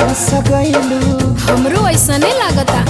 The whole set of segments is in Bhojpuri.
फंस गइलू हमरो ऐसने लागता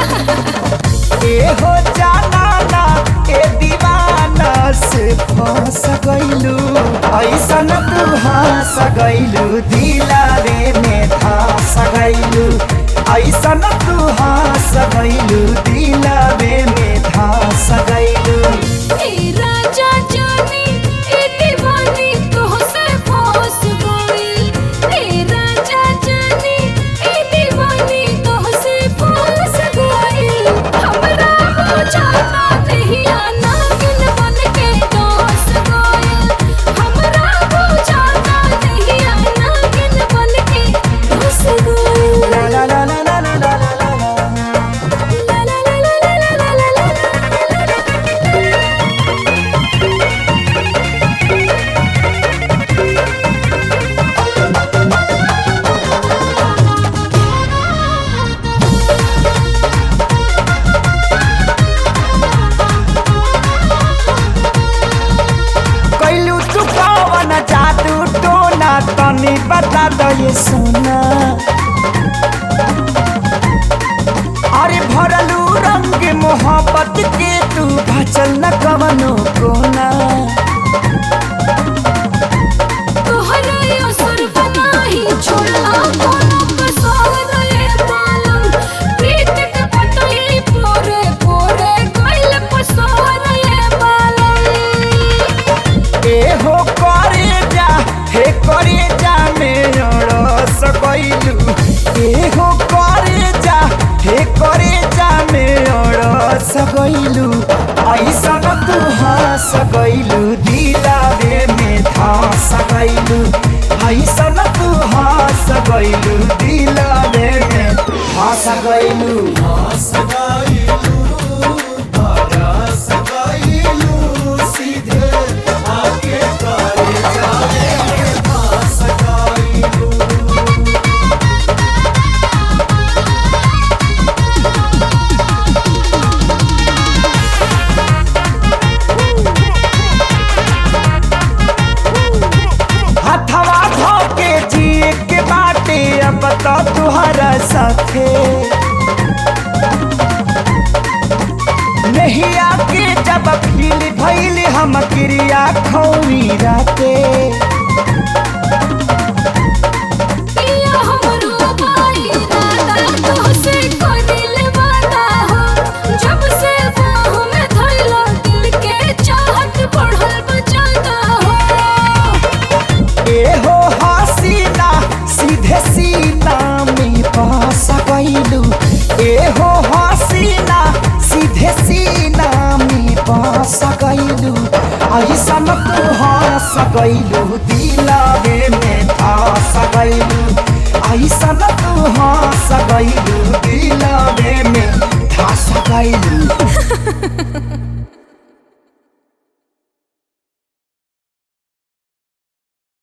ए हो जाना ना ए दीवाना से फंस गइलू ऐसन तू हंस गइलू दिलारे में धस गइलू ऐसन तू हंस गइलू दिलारे में धस गइलू ए राजा जानी ए दीवानी तोहसे फंस गई ए राजा जानी ए दीवानी तोहसे फंस गई हमरा बुझाता नहीं आना गिन बन के दोस गई हमरा बुझाता नहीं आना गिन बन के दोस गई ला ला ला ला ला ला ला ला ला ला ला ला ला ला ला ला ला कैलू तू कवन जादू टोना तनी बता दो ये सोना अरे भरलू रंग मोहब्बत के तू भचल न कवनो कोना तोहरा असर बनाही छोड़ला कोनो कसर रे मालम प्रीत के पतई पोरे पोरे गइल पसर रे मालम ए हो करे जा हे करे जा मेरा सकैलू ए हो करे जा हे करे जा मेरा सकैलू ऐसन तू हंस गइलू दिलावे में धस गइलू ऐसन तू हंस गइलू दिलावे में धस गइलू हंस सीधे आके करे जाए हंस गइलू हथवा धोके जिए के बाटे अब तो तुहरा साथे नहीं आके जब फील भइल हम क्रिया खौरी राते पिया हमरो भाई राधा तोहसे करिल वादा हो जब से बाहों में धइला दिल के चाहत बढ़ल बजाता हो ए हो हसीना सीधे सीना में पास गइलू ए हो हसीना सीधे सीना में पास गइलू ऐसन तू हंस गइलू दिलावे में धस गइलू ऐसन तू हंस गइलू दिलावे में धस गइलू